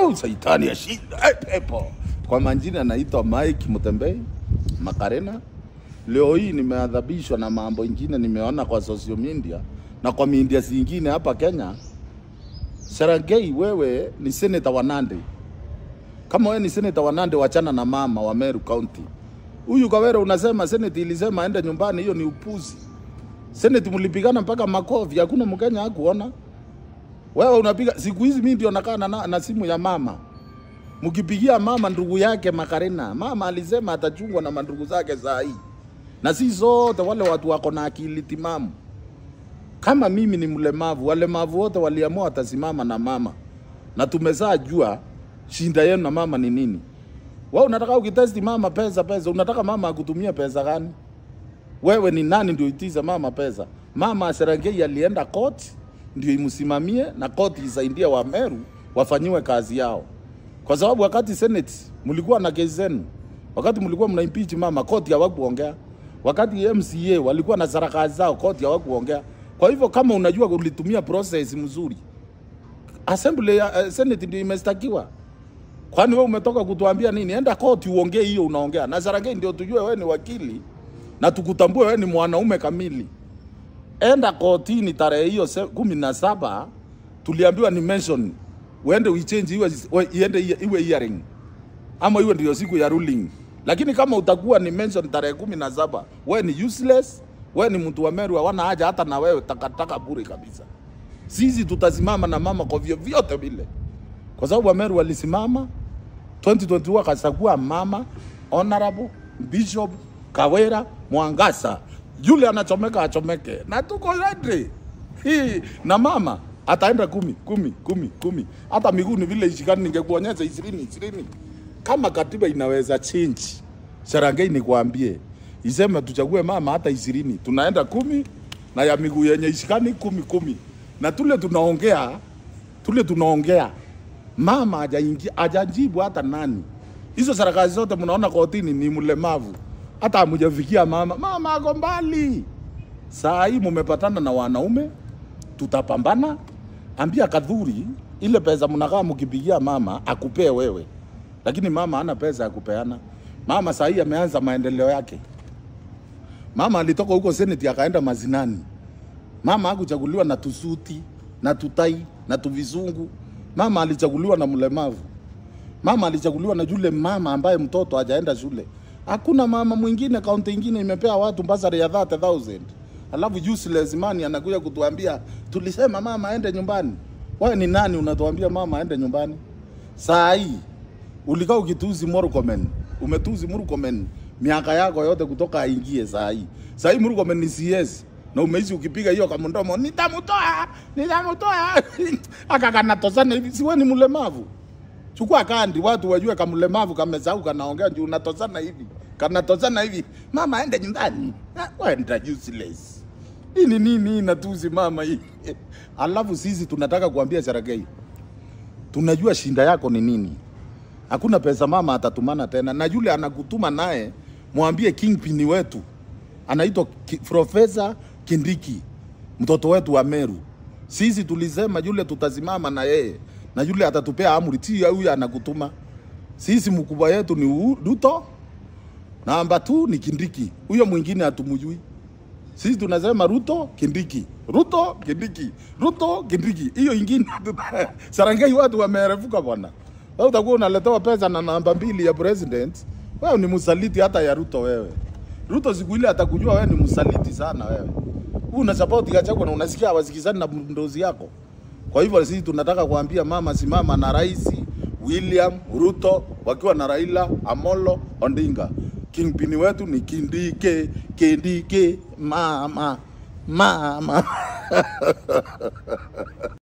oh, saitani ya shida eh, pepo. Kwa majina anaitwa Mike Mutembei Makarena. Leo hii nimeadhabishwa na mambo ingine nimeona kwa social media na kwa media zingine hapa Kenya. Serengei, wewe ni senator wa Nandi. Kama wewe ni senator wa Nandi, wachana na mama wa Meru County. Huyu Kawere unasema seneti ilisema aende nyumbani, hiyo ni upuzi. Seneti mlipigana mpaka makofi, hakuna Mkenya hakuona. Wewe unapiga siku hizi, mimi ndio nakaa na, na simu ya mama, mkipigia mama ndugu yake Makarena, mama alisema atachungwa na mandugu zake saa hii, na si zote wale watu wako na akili timamu. Kama mimi ni mlemavu, walemavu wote waliamua watasimama na mama, na tumezaa jua shinda yenu na mama ni nini. Wewe unataka ukitesti mama pesa pesa, unataka mama akutumia pesa gani? Wewe ni nani ndio itiza mama pesa? Mama Serengei alienda koti ndio imsimamie na koti isaidie wa Meru wafanyiwe kazi yao, kwa sababu wakati Senate mlikuwa na kesi zenu, wakati mlikuwa mna impeach mama, koti hawakuongea. Wakati MCA walikuwa na sarakasi zao, koti hawakuongea. Kwa hivyo kama unajua ulitumia process mzuri, assembly ya uh, Senate ndio imestakiwa. Kwani wewe umetoka kutuambia nini? Enda koti uongee hiyo unaongea. Na Sarangei ndio tujue wewe ni wakili na tukutambue wewe ni mwanaume kamili. Enda kotini tarehe hiyo se- kumi na saba tuliambiwa ni mention uende uichange iwe we- iende iwe- iwe hearing ama iwe ndio siku ya ruling. Lakini kama utakuwa ni mention tarehe kumi na saba wewe ni useless, wewe ni mtu wa Meru, hawana haja hata na wewe, takataka bure kabisa. Sisi tutasimama na mama kwa vyovyote vile, kwa sababu Wameru walisimama 2021 akachagua mama honorable Bishop Kawera Mwangasa, yule anachomeka achomeke, na tuko ready hii na mama ataenda kumi kumi kumi kumi, hata miguu ni vile ishikani, ningekuonyesha ishirini ishirini. Kama katiba inaweza change, Sarangei nikwambie, iseme tuchague mama hata ishirini, tunaenda kumi na ya miguu yenye ishikani kumi kumi, na tule tunaongea tule tunaongea mama hajaingia hajajibu hata nani. Hizo sarakasi zote mnaona kotini ni mlemavu, hata hamjafikia mama. Mama ako mbali. Saa hii mumepatana na wanaume, tutapambana. Ambia Kadhuri ile pesa mnakaa mkipigia mama akupee wewe, lakini mama hana pesa ya kupeana. Mama saa hii ameanza maendeleo yake. Mama alitoka huko seneti akaenda mazinani. Mama hakuchaguliwa na tusuti na tutai na tuvizungu. Mama alichaguliwa na mlemavu. Mama alichaguliwa na yule mama ambaye mtoto hajaenda shule. Hakuna mama mwingine kaunti ingine imepea watu basari ya 30000 alafu useless man anakuja kutuambia tulisema mama aende nyumbani. Wewe ni nani unatuambia mama aende nyumbani? Saa hii ulikaa ukituzi Murkomen, umetuzi Murkomen miaka yako yote kutoka aingie saa hii. Saa hii Murkomen ni CS na umeishi ukipiga hiyo kama mdomo, nitamtoa nitamtoa akakanatosana hivi, si wewe ni mlemavu? Chukua kandi watu wajue kama mlemavu kamesahau kanaongea juu unatosana hivi kanatosana hivi, mama aende nyumbani, Ah, wenda useless. Hii ni nini inatuzi mama hii? Alafu sisi tunataka kuambia Saragei, tunajua shinda yako ni nini. Hakuna pesa mama atatumana tena, na yule anakutuma naye mwambie kingpin wetu anaitwa Ki- Profesa Kindiki, mtoto wetu wa Meru. Sisi tulisema yule tutasimama na yeye na yule atatupea amri, si huyu anakutuma. Sisi mkubwa yetu ni U- Ruto, namba 2 ni Kindiki, huyo mwingine hatumjui. Sisi tunasema Ruto Kindiki, Ruto Kindiki, Ruto Kindiki. Hiyo ingine Sarangei watu wamerefuka bwana. Wewe utakuwa unaletewa pesa na namba mbili ya president, wewe ni msaliti hata ya Ruto wewe. Ruto siku ile atakujua wewe ni msaliti sana wewe. Huu una support Gachagua na unasikia hawasikizani na ndozi yako. Kwa hivyo sisi tunataka kuambia mama, simama na rais William Ruto wakiwa na Raila Amolo Odinga. Kingpin wetu ni Kindike, Kindike, mama, mama.